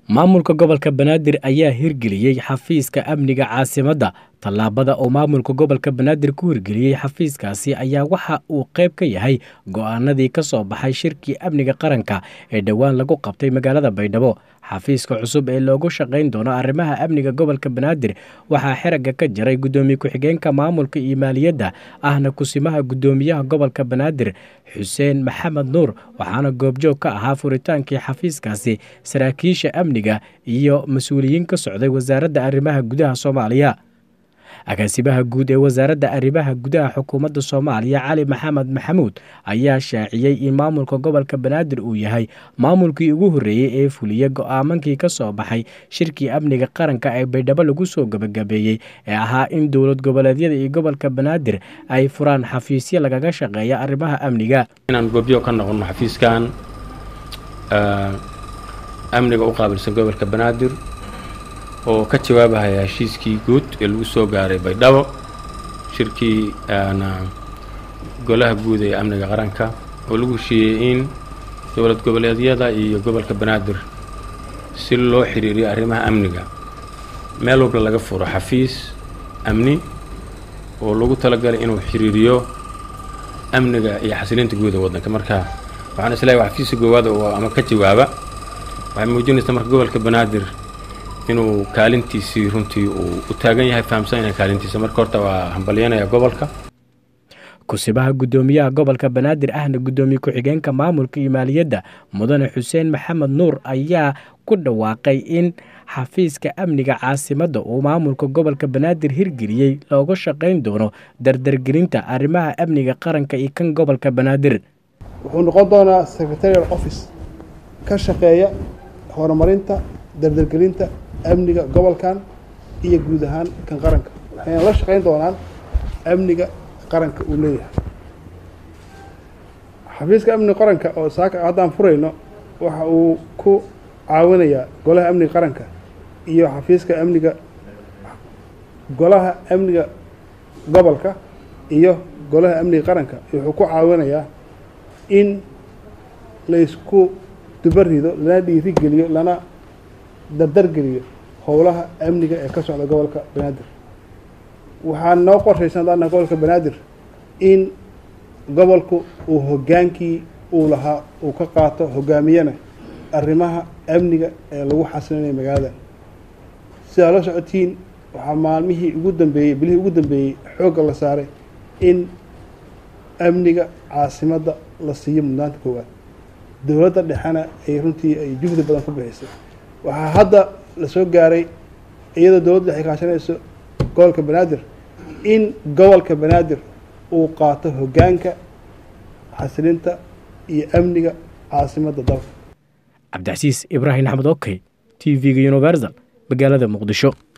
maamulka gobolka banaadir ayaa hirgeliyey xafiiska amniga caasimadda tallaabada uu maamulka gobolka banaadir ku hirgeliyey xafiiskaasi ayaa waxa uu qayb ka yahay go-aanadii ka soo baxay shirkii amniga qaranka ee dhowaan lagu qabtay magaalada baydhabo xafiiska cusub ee loogu shaqayn doono arrimaha amniga gobolka banaadir waxaa xeragga ka jiray guddoomiye ku-xigeenka maamulka iyo maaliyadda ahna kusimaha guddoomiyaha gobolka banaadir xuseen maxamed nuur waxaana goobjoog ka ahaa furitaankii xafiiskaasi saraakiisha amniga iyo mas-uuliyiin ka socday wasaaradda arrimaha gudaha soomaaliya agaasimaha guud ee wasaaradda arrimaha gudaha xukuumadda soomaaliya cali maxamed maxamuud ayaa shaaciyey in maamulka gobolka banaadir uu yahay maamulkii ugu horreeyey ee fuliya go-aamankii ka soo baxay shirkii amniga qaranka ee baydhabo lagu soo gebagabeeyey ee ahaa in dowlad goboleedyada iyo gobolka banaadir ay furaan xafiisyo lagaga shaqeeya arrimaha amniga inaan goobyo ka noqono xafiiskan amniga u qaabilsan gobolka banaadir oo ka jawaabahaya heshiiskii guud ee lagu soo gaaray baydhabo shirkii golaha guud ee amniga qaranka oo lagu heshiiyey in dowlad goboleedyada iyo gobolka banaadir si loo xiriiriyo arrimaha amniga meel walba laga furo xafiis amni oo lagu talagalay inuu xiriiriyo amniga iyo xasilinta guud ee waddanka marka waxaan isleeyahay waa xafiiska goowaada oo ama ka jawaaba waxay muujinaysaa marka gobolka banaadir inuu kaalintiisii runtii uu u taagan yahay fahamsan yahay kaalintiisa marka horta waa hambalyanaya gobolka kusibaha guddoomiyaha gobolka banaadir ahna guddoomiye ku-xigeenka maamulka iyo maaliyadda mudane xuseen maxamed nuur ayaa ku dhawaaqay in xafiiska amniga caasimadda uu maamulka gobolka banaadir hirgeliyey looga shaqayn doono dardargelinta arrimaha amniga qaranka iyo kan gobolka banaadir wuxuu noqon doonaa secretarial office ka shaqeeya horumarinta dardargelinta amniga gobolkan iyo guud ahaan kan qaranka waxayna la shaqayn doonaan amniga qaranka uu leeyahay xafiiska amniga qaranka oo saaka haddaan furayno waxa uu ku caawinayaa golaha amniga qaranka iyo xafiiska amniga golaha amniga gobolka iyo golaha amniga qaranka wuxuu ku caawinayaa in laysku dubarido lana dhiirigeliyo lana dardargeliyo howlaha amniga ee ka socda gobolka banaadir waxaa noo qorshaysan haddaana gobolka banaadir in gobolku uu hoggaankii uu lahaa uu ka qaato hoggaamiyana arrimaha amniga ee lagu xasilinayo magaalada sidaa la socotiin waxaa maalmihii ugu dambeeyey bilihii ugu dambeeyey xoogga la saaray in amniga caasimadda la siiyo mudnaanta koowaad dowladda dhexena ay runtii ay juhdi badan ku bixisay waxaa hadda la soo gaaray iyadoo dowladda dhex ay kaashanayso gobolka banaadir in gobolka banaadir uu qaato hoggaanka xasilinta iyo amniga caasimadda dalka cabdicasiis ibraahim axmed okey t v-ga universal magaalada muqdisho